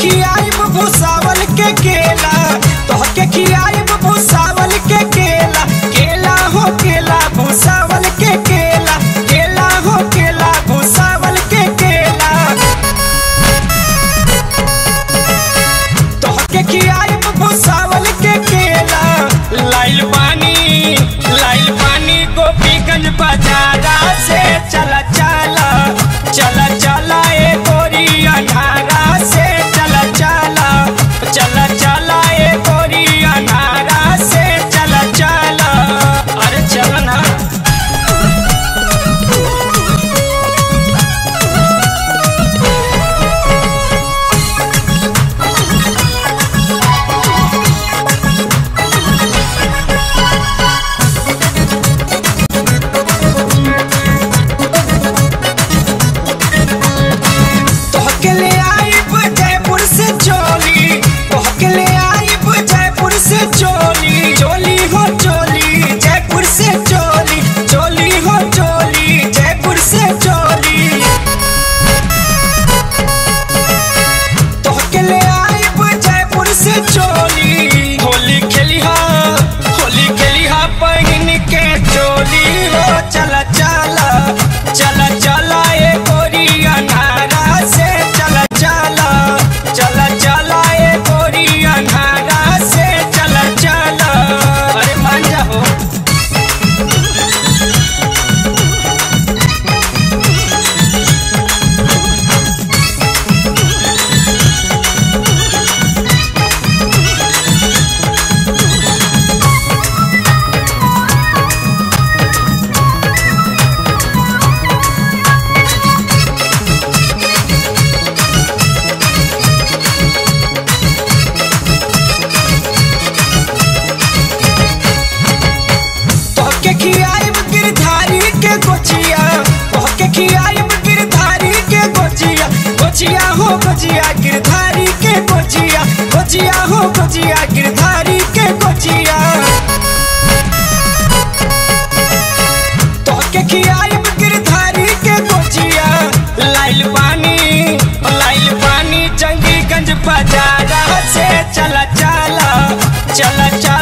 खियाइब भूसावल के केला तोहके खियाइब भूसावल के केला केला हो केला भूसावल के केला केला हो केला भूसावल के केला तोहके खियाइब भूसावल के केला लाइल पानी लाइल पानी गोपीगंज बाजारा से चला चला चला चला ए गोरी अनारा से चला चला चला चला ए गोरी अनारा से चला चला अरे चला ना तोहके ले आइब जयपुर से चोली तोहके ले आइब जयपुर से चोली चोली हो चोली जयपुर से चोली चोली हो चोली जयपुर से चोली तोहके ले आइब जयपुर से चोली होली खेली हा होली खेली हा पहिन के चोली हो चला चला चला चला ए गोरी अनारा से चला चला चला चला ए गोरी अनारा से चला चला अरे मान जाओ तोहके खियाइब गिरधारी के गोचिया तोहके खियाइब गिरधारी के गोचिया गोचिया हो गोचिया गिरधारी के गोचिया गोचिया हो गोचिया गिरधारी के गोचिया तोहके खियाइब गिरधारी के गोचिया लाइल पानी लाइल पानी जंगीगंज बाजारा से चला चला चला चला